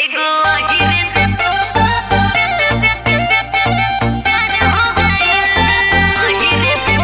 एगो अहिरे से प्यार हो गइल अहिरे से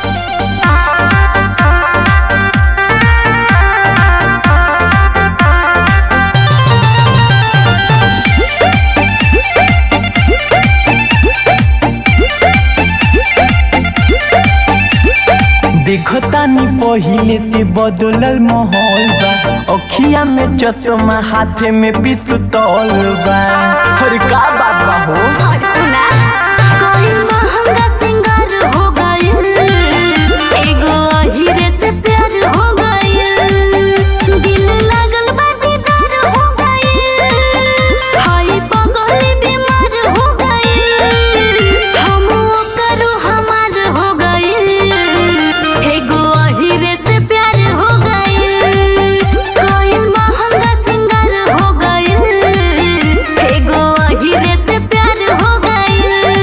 देखतानी पहिले से बदलल माहौल बा अखिया में चश्मा हाथे में पिस्तौल बा हर का बात बा हो और सुना कोई महंगा सिंगार हो गइल एगो अहिरे से प्यार हो गइल दिल लागल बा दीदार हो गइल हाय पगली बीमार हो गइल हम ओकर हमार हो गइल एगो अहिरे से प्यार हो गइल कोई महंगा सिंगार हो गइल एगो अहिरे से प्यार हो गइल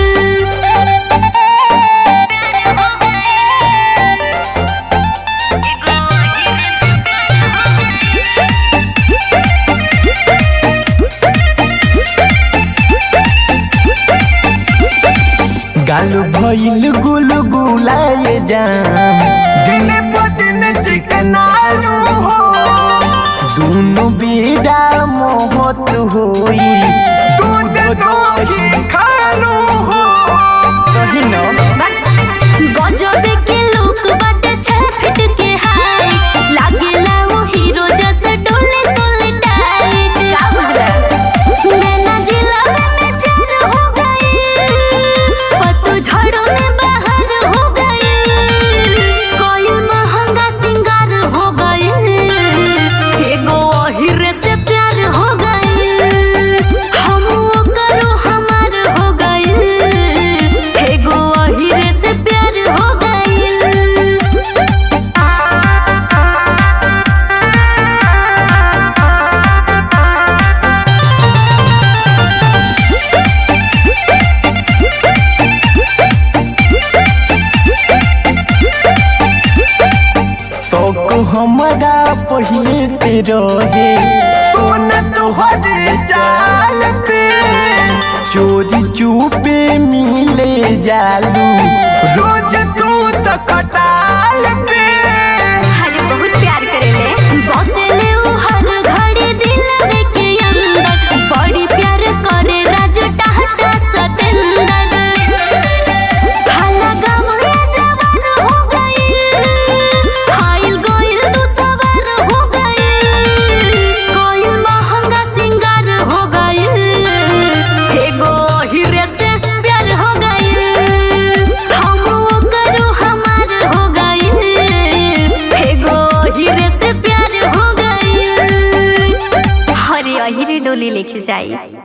गाल भइल गुल गुलाए जाम दिन प दिन चिकनालू हो दोनों बेड़ा मोहत होई दूध दही खालू हो कही ना गजबे के लोग बाटे छह फीट के हाइट लागेला वो हीरो जैसे डोले डोले टाइट का बुझला नैना जिला में मैं चार हो गई पत्तू झड़ों में बाहर हो गई कोई महंगा सिंगार हो गई एगो अहिरे से प्यार हो गई हम करो हमार हो गई एगो अहिरे से प्यार हो गई शौक हमारा पहिले पे रहे सोना तोहरे चाल पे चोरी चुपे मिले जालू रोज तू तो कटाल पे अरे बहुत प्यार करेले बसेले उ हर घड़ी दिलवे के अंदर बड़ी प्यार करे राजू टाटा सतेंदर हाला गमले जवान हो गई हाइल गोइल तू सवार हो गई कोई महंगा सिंगार हो गई एगो हीरे से प्यार हो गई हम करो हमार हो गई एगो हीरे से प्यार हो गई हरे अहिरे डोली लेके जाई